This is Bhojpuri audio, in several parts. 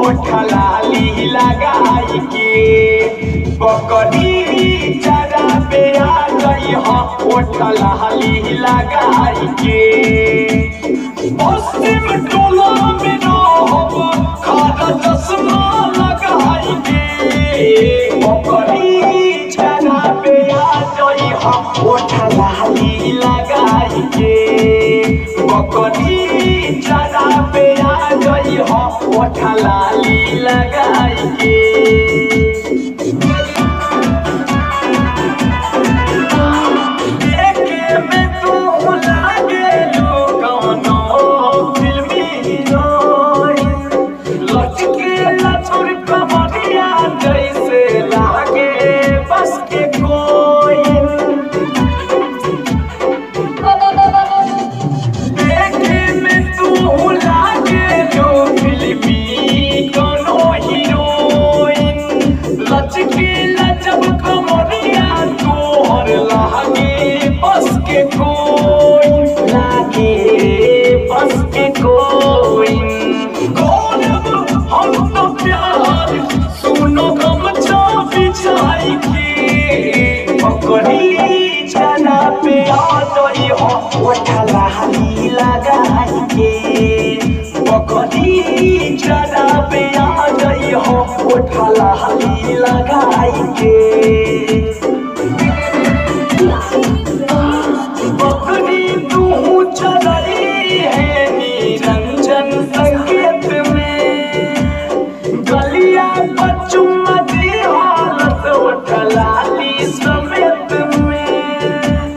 ओठलाली लगाई के बकरी चरा पे आ गई हो ओठलाली लगाई के पश्चिम टोला में रहब खाना चश्मा लगाई के बकरी चरा पे आ गई हो ओठलाली लगाई के बकरी चरा पे आ गई हो ओठलाली लगाई के देखे में तू लागेलू कौनो फिल्मी हीरोइन। लचके लचुर कमरिया जैसे लागे बस के कोइन देखे में तू लागेलू फिल्मी कोनो हीरोइन। लचके लचब कमरिया तोहर लागे बस के कोई लागे बस के कोई गौरव हम तो प्यार सुनो गम बिछाई के पकड़ी छना पे आ गई हो ओठला हली लगाई के पकड़ी छना पे आ गई हो ओठला हली लगाई के बकरी तू चलई है निरंजन संकेत में गलिया पर चुम्मा दी हालत उठलाली समेत में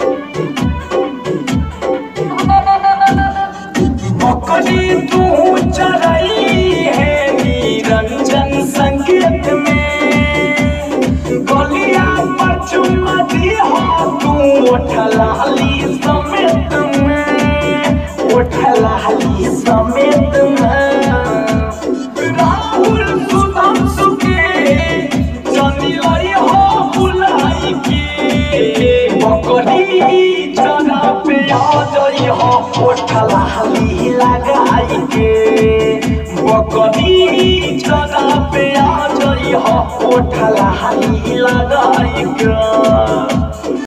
बकरी तू चलई है निरंजन संकेत में गलिया पर चुम्मा दी हो तू उठलाली समेत में उठलाली समेत में राहुल सुदम सुके जनी लाई हो बुलाई के बकरी जना पे आ जाई हो उठलाली लगाई के बकरी जना पे आ जाई हो उठलाली लगाई के